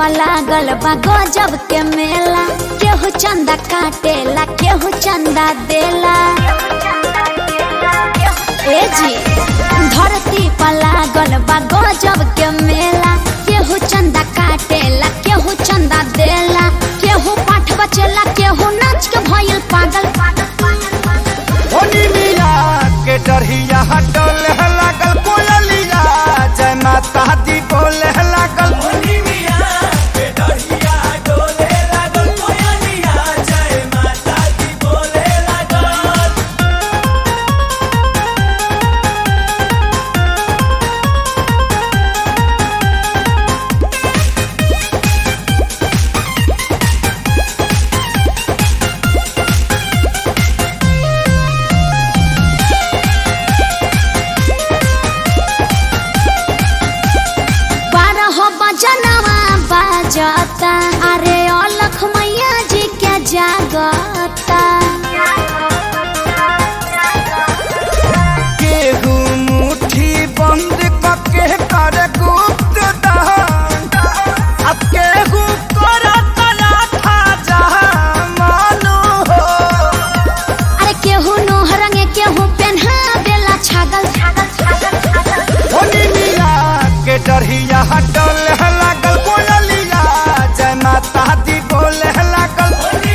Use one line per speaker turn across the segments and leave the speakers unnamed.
पर लागल बा गजब के मेला केहू चंदा काटेला केहू चंदा देला ए जी धरती पर लागल बा गजब के मेला केहू चंदा काटेला केहू चंदा देला केहू पाठ बचेला केहू नाच के भइल पागल
होनी मिया के डरहिया हटल लागल कोयलिया जय माता दी बोले लागल
बारह बजनवा बाजता अरे अलख मैया जी के जागता
केहू मुट्ठी बंद कके कर गुप्त दान अब केहू कर कला था जहाँ मानो हो
अरे केहू नोह रंगे केहू पेन्हा देला छागल
होनी मिया के डरहिया हटल लागल कोयलिया जय माता दी बोले लागल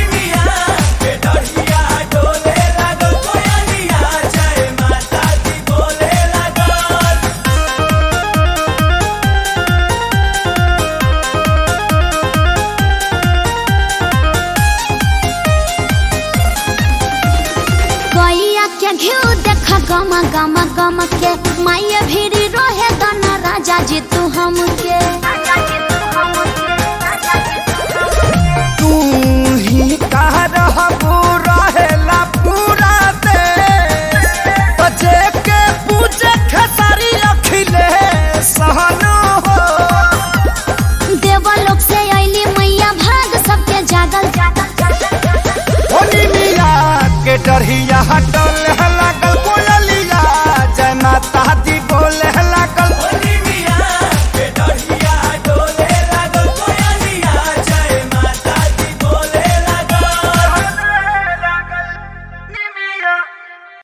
गैया के घिउ देख गम गम गम के माये भीड़ी रहे दना राजा जी तू हमके